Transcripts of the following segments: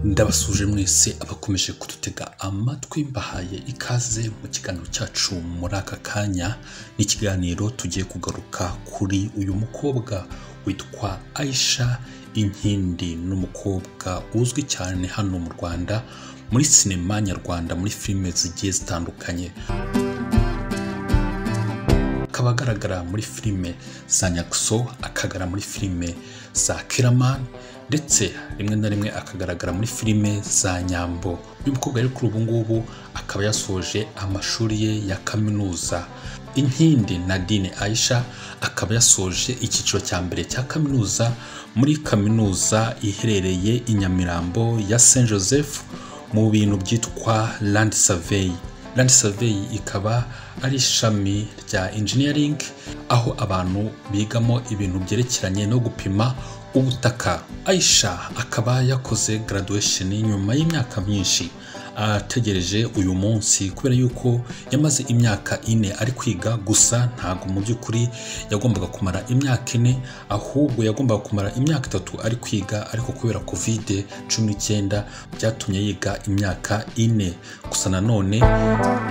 ndabasuje mwese abakomeje kudutega amatwi mbahaye ikaze mu kiganiro cyacu muri aka kanya n'ikiganiro tugiye kugaruka kuri uyu mukobwa witwa Aisha inkindi n'umukobwa uzwi cyane hano mu rwanda muri sinema nyarwanda muri filime zigiye zitandukanye akaba agaragara muri filime za nyaguso akagaragara muri filime za kiramani ndetse rimwe na rimwe akagaragara muri filime za nyambo uyu mukobwa rero kuri ubu ngubu akaba yasoje amashuri ye ya kaminuza inkindi nadine aisha akaba yasoje icyiciro cya mbere cya kaminuza muri kaminuza iherereye i nyamirambo ya saint joseph mu bintu byitwa land survey Land Survey ikaba ari ishami rya engineering aho abantu bigamo ibintu byerekeranye no gupima ubutaka Aisha akaba yakoze graduation nyuma y'imyaka myinshi ategereje uyu munsi kubera yuko yamaze imyaka ine ari kwiga gusa ntabwo mu by'ukuri yagombaga kumara imyaka ine ahubwo yagombaga kumara imyaka itatu ari kwiga ariko kubera kovide cumi n'icyenda byatumye yiga imyaka ine gusa nanone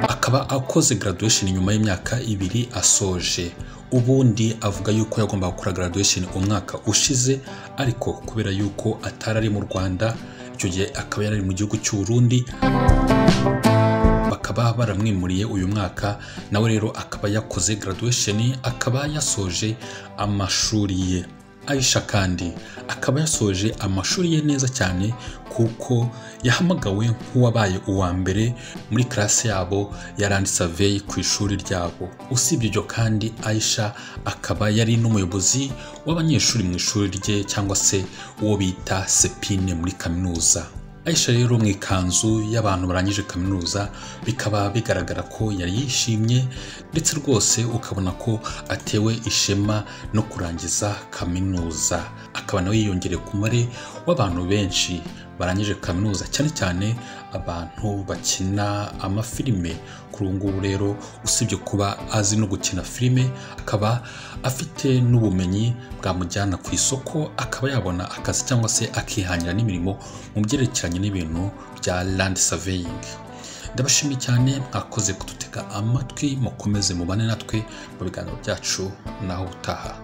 akaba akoze graduation nyuma y'imyaka ibiri asoje ubundi avuga yuko yagombaga gukora graduation umwaka ushize ariko kubera yuko atari ari mu rwanda icyo gihe akaba yari ari mu gihugu cy'u Burundi bakaba baramwimuriye uyu mwaka nawe rero akaba yakoze graduation akaba yasoje amashuri ye Aisha kandi akaba yasoje amashuri ye neza cyane kuko yahamagawe nk'uwabaye uwa mbere muri karasi yabo ya Land Survey ku ishuri ryabo usibye ibyo kandi Aisha akaba yari n'umuyobozi w'abanyeshuri mu ishuri rye cyangwa se uwo bita sepine muri kaminuza Aisha rero mu ikanzu y'abantu barangije kaminuza bikaba bigaragara ko yari yishimye ndetse rwose ukabona ko atewe ishema no kurangiza kaminuza akaba nawe yiyongereye ku mubare w'abantu benshi barangije kaminuza cyane cyane abantu bakina amafilime kuri ubu ngubu rero usibye kuba azi no gukina filime akaba afite n'ubumenyi bwamujyana ku isoko akaba yabona akazi cyangwa se akihangira n'imirimo mu byerekeranye n'ibintu bya landi saveyingi ndabashimiye cyane mwakoze kudutega amatwi mukomeze mubane natwe mu biganiro byacu naho utaha